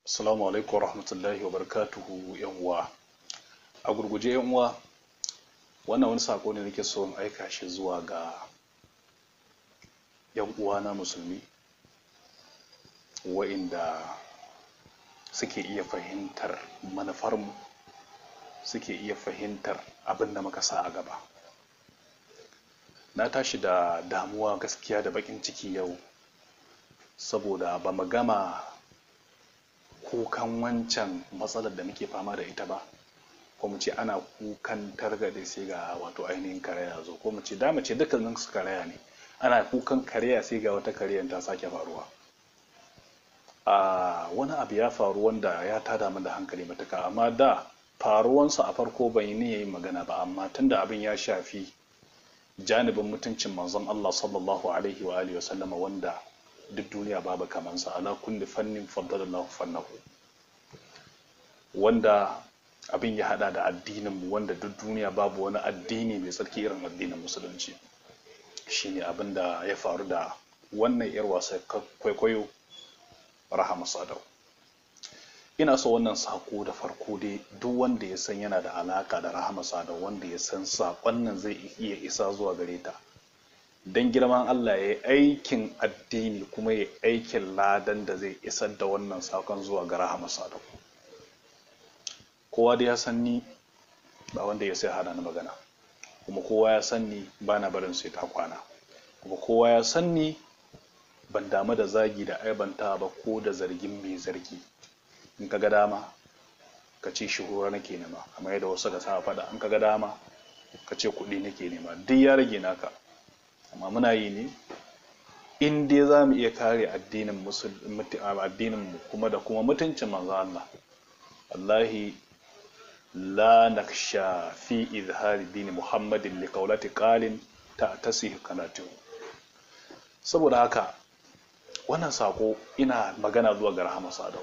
Assalamu alaikum wa rahmatullahi wa barakatuhu yan uwa. A gurguje yan uwa, wannan wani sako ne nake so in aika shi zuwa ga yan uwa na musulmi wa'inda suke iya fahimtar manufarmu suke iya fahimtar abin da muka sa a gaba. Na tashi da damuwa gaskiya da bakin ciki yau saboda ba mu gama kukan wancan matsalar da muke fama da ita ba ko mu ce ana kukan targaɗe sai ga wato ainihin karaya zo ko mu ce da mu ce dukkanin su karaya ne ana kukan karaya sai ga wata karayan ta sake faruwa a wani abu ya faru wanda ya tada min da hankali matuka amma da faruwansa a farko ban yi niyyar magana ba amma tunda abin ya shafi janibin mutuncin manzon Allah sallallahu alaihi wa alihi wa sallama wanda duk duniya babu kamansa ala kulli fannin faddalallahu fannahu wanda abin ya hada da addinin mu wanda duk duniya babu wani addini mai tsarki irin addinin musulunci shine abin da ya faru da wannan yar wasa kwaikwayo rahama sadau ina so wannan sako da farko dai duk wanda ya san yana da alaka da rahama sadau wanda ya san sakon nan zai iya isa zuwa gare ta don girman Allah ya yi aikin addini kuma ya aikin ladan da zai isar da wannan sakon zuwa ga rahama sadau kowa da ya san ni ba wanda ya sai hana ni magana kuma kowa ya san ni ba na barin sai ta kwana kuma kowa ya san ni ban damu da zagi da aibanta ba ko da zargin mai zargi in ka ga dama ka ce shuhura nake nema kamar yadda wasu ga sa faɗa in ka ga dama ka ce kuɗi nake nema duk ya rage naka amma muna yi ne in dai za mu iya kare addinin mu kuma da kuma mutuncin manzo Allah wallahi la naksha fi izhari dini muhammadin li qawlati qalin ta tasih kanatu saboda haka wannan sako ina magana zuwa ga rahama sadau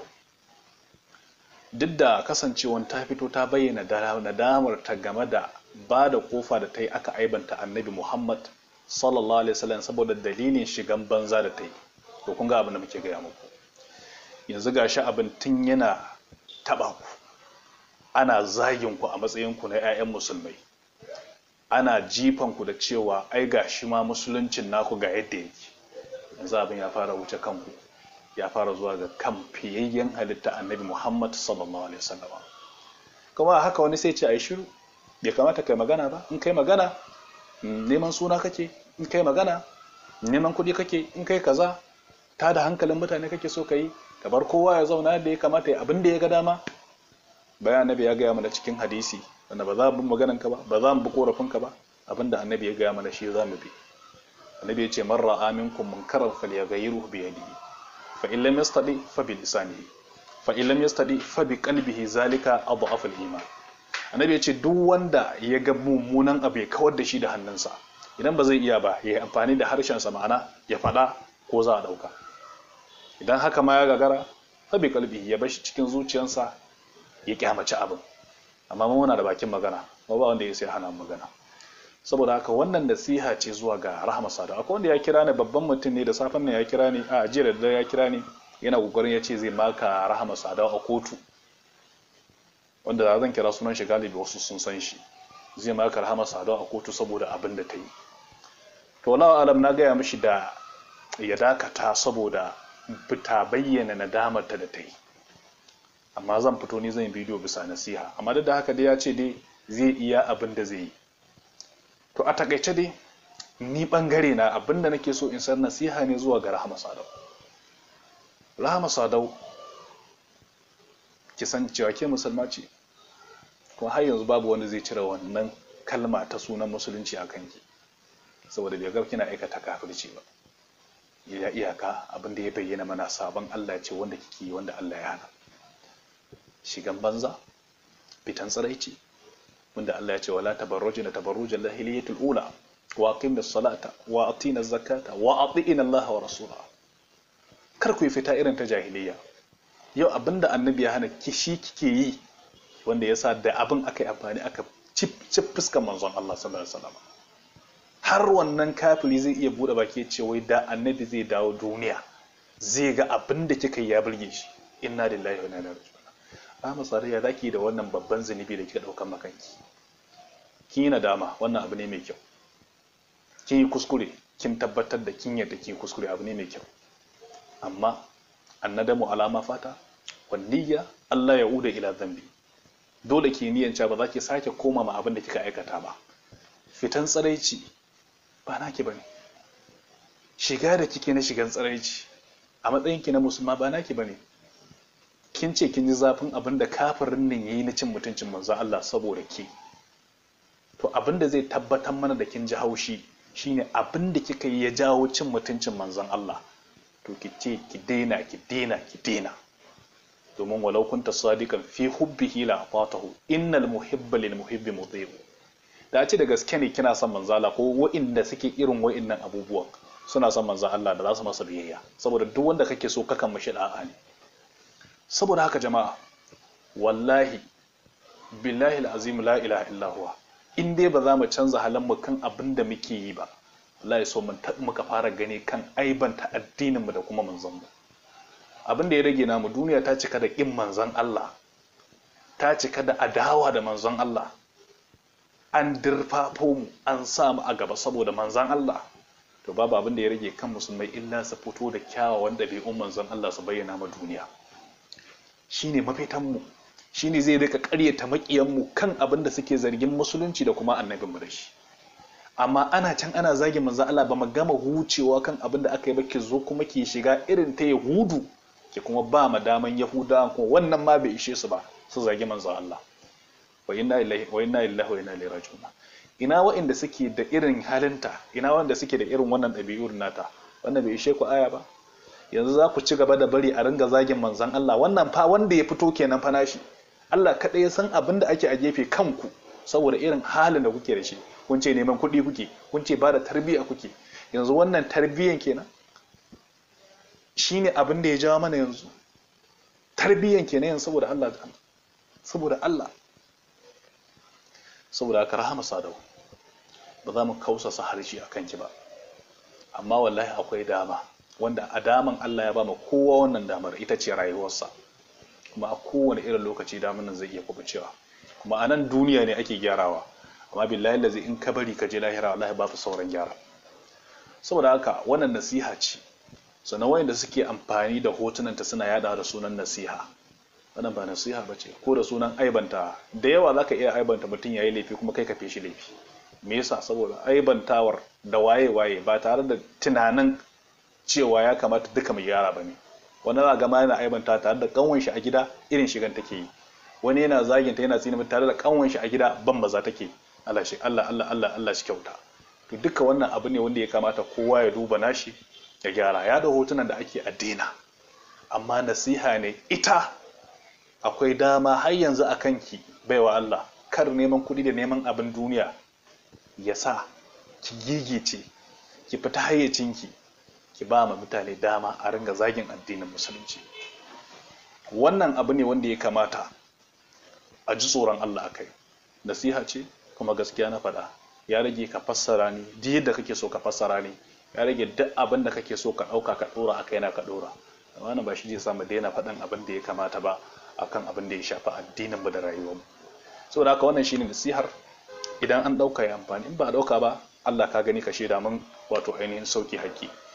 duk da kasancewan ta fito ta bayyana nadamar ta game da ba da kofa da ta yi aka aibanta annabi muhammad sallallahu alaihi wasallam saboda dalilin shigan banza da ta yi to kun ga abin da muke gaya muku yanzu gashi abin tun yana taba ku ana zagin ku a matsayin ku na 'ya'yan musulmai ana jifan ku da cewa ai gashi ma musuluncin naku ga yadda yake yanzu abin ya fara wuce kanku ya fara zuwa ga kan fiyayyen halitta annabi muhammad sallallahu alaihi wasallam kuma haka wani sai ce ai shiru bai kamata kai magana ba in kai magana neman suna kake in kai magana neman kuɗi kake in kai kaza ta da hankalin mutane kake so ka yi ka bar kowa ya zauna yadda ya kamata ya abin da ya ga dama bayan annabi ya gaya mana cikin hadisi wanda ba za mu bi maganan ka ba ba za mu bi korafin ka ba abinda annabi ya gaya mana shi za mu bi annabi ya ce man ra'a minkum munkaran falyaghayyirhu bi yadihi fa in lam yastadi fa bi lisanihi fa in lam yastadi fa bi qalbihi zalika adhafu al-iman annabi ya ce duk wanda ya ga mummunan abu ya kawar da shi da hannunsa idan ba zai iya ba ya yi amfani da harshensa ma'ana ya faɗa ko za a ɗauka idan haka ma ya gagara fabi kalbi ya bashi cikin zuciyarsa ya kyamaci abin amma muna da bakin magana ba ba wanda ya sai hana magana saboda haka wannan nasiha ce zuwa ga rahama sada akwai wanda ya kira ni babban mutum ne da safen nan ya kira ni a jiya da ya kira ni yana kokarin ya ce zai maka rahama sada a kotu wanda da zan kira sunan shi galibi wasu sun san shi zai maka rahama sada a kotu saboda abin da ta yi to na alam na gaya mishi da ya dakata saboda fita bayyana nadamarta da ta yi amma zan fito ni zan yi bidiyo bisa nasiha amma duk da haka dai ya ce dai zai iya abin da zai yi to a takaice dai ni bangare na abin da nake so in san nasiha ne zuwa ga rahama sadau rahama sadau ki san cewa ke musulma ce kuma har yanzu babu wanda zai cire wannan kalma ta sunan musulunci a kanki saboda bai ga kina aikata kafirci ba ya iyaka abin da ya bayyana mana sabon Allah ce wanda kike yi wanda Allah ya hana shigan banza fitan tsiraici wanda Allah ya ce wala tabarrujna tabarrujal jahiliyatul ula wa aqimna salata wa atina zakata wa atina Allah wa rasula kar ku yi fita irin ta jahiliya yau abinda annabi ya hana kishi kike yi wanda yasa da abin aka yi amfani aka cip cip fuskan manzon Allah sallallahu alaihi wasallam har wannan kafiri zai iya bude baki ce wai da annabi zai dawo duniya zai ga abin da kika yi ya burge shi inna lillahi wa inna ilaihi raji'un Rahama Sadiya zaki da wannan babban zunubi da kika daukan makanki kin yi nadama wannan abu ne mai kyau kin yi kuskure kin tabbatar da kin yadda kin kuskure abu ne mai kyau amma annadamu alama fata wanniya Allah ya uda ila zambi dole ki niyan ba za ki sake koma ma abin da kika aikata ba fitan tsaraici ba naki bane shiga da kike na shigan tsaraici a matsayin ki na musulma ba naki bane kin ce kin ji zafin abin da kafirin nan yayi na cin mutuncin manzo Allah saboda ki to abin da zai tabbatar mana da kin ji haushi shine abin da kika yi ya jawo cin mutuncin manzon Allah to ki ce ki daina ki daina ki daina domin walau kunta sadiqan fi hubbihi la fatahu innal muhibba lil muhibbi muti'u da ce da gaske ne kina son manzo Allah ko wa'inda suke irin wa'innan abubuwan suna son manzo Allah da za su masa biyayya saboda duk wanda kake so kakan mishi da'a ne saboda haka jama'a wallahi billahi alazim la ilaha illa huwa in dai ba za mu canza halin mu kan abin da muke yi ba wallahi so mun muka fara gani kan aibanta addinin mu da kuma manzon mu abin da ya rage namu duniya ta cika da kin manzon Allah ta cika da adawa da manzon Allah an dirfafo mu an sa mu a gaba saboda manzon Allah to babu abin da ya rage kan musulmai illa su fito da kyawawan ɗabi'un manzon Allah su bayyana ma duniya shine mafitan mu shine zai rika ƙaryata makiyan mu kan abin da suke zargin musulunci da kuma annabin mu da shi amma ana can ana zagin manzon Allah ba mu gama hucewa kan abin da aka yi ba ki zo kuma ki shiga irin ta Yahudu ki kuma ba ma daman Yahudawan kuma wannan ma bai ishe su ba su zagi manzon Allah wa inna lillahi wa inna ilaihi wa inna ilaihi raji'un ina waɗanda suke da irin halinta ina wanda suke da irin wannan ɗabi'ur nata wannan bai ishe ku aya ba yanzu za ku ci gaba da bari a ringa zagin manzon Allah wannan fa wanda ya fito kenan fa nashi Allah kaɗai ya san abin da ake a gefe kanku saboda irin halin da kuke da shi kun ce neman kuɗi kuke kun ce ba da tarbiyya kuke yanzu wannan tarbiyyan kenan shine abin da ya jawo mana yanzu tarbiyyan kenan yanzu saboda Allah saboda Allah saboda aka rahama sadau ba za mu kausasa harshe a kanki ba amma wallahi akwai dama wanda a daman Allah ya ba mu kowa wannan damar ita ce rayuwarsa kuma a kowane irin lokaci damar nan zai iya kubucewa kuma a nan duniya ne ake gyarawa amma billahi lazi in ka bari ka je lahira wallahi ba sauran gyara saboda haka wannan nasiha ce sannan wayanda suke amfani da hotunanta suna yada da sunan nasiha wannan ba nasiha ba ce ko da sunan aibanta da yawa zaka iya aibanta mutum yayi laifi kuma kai ka feshi laifi me yasa saboda aibantawar da waye waye ba tare da tunanin cewa ya kamata duka mu gyara bane wani za ga ma yana aibanta tare da kanwan shi a gida irin shigan take yi wani yana zagin ta yana tsini tare da kanwan shi a gida ban maza take Allah shi Allah Allah Allah Allah shi kyauta to duka wannan abu ne wanda ya kamata kowa ya duba nashi ya gyara ya da hotunan da ake addina amma nasiha ne ita akwai dama har yanzu a kanki baiwa Allah kar neman kuɗi da neman abin duniya ya sa ki gigice ki fita hayyacinki ki ba ma mutane dama a ringa zagin addinin musulunci wannan abu ne wanda ya kamata a ji tsoron Allah a kai nasiha ce kuma gaskiya na faɗa ya rage ka fassara ni duk yadda kake so ka fassara ni ya rage duk abin da kake so ka ɗauka ka ɗora a kaina ka ɗora amma ba shi zai sa mu daina faɗan abin da ya kamata ba akan abin da ya shafi addinin mu da rayuwar mu saboda haka wannan shine nasihar idan an ɗauka ya amfani in ba a ɗauka ba Allah ka gani ka shaida mun wato ainihin sauki haƙƙi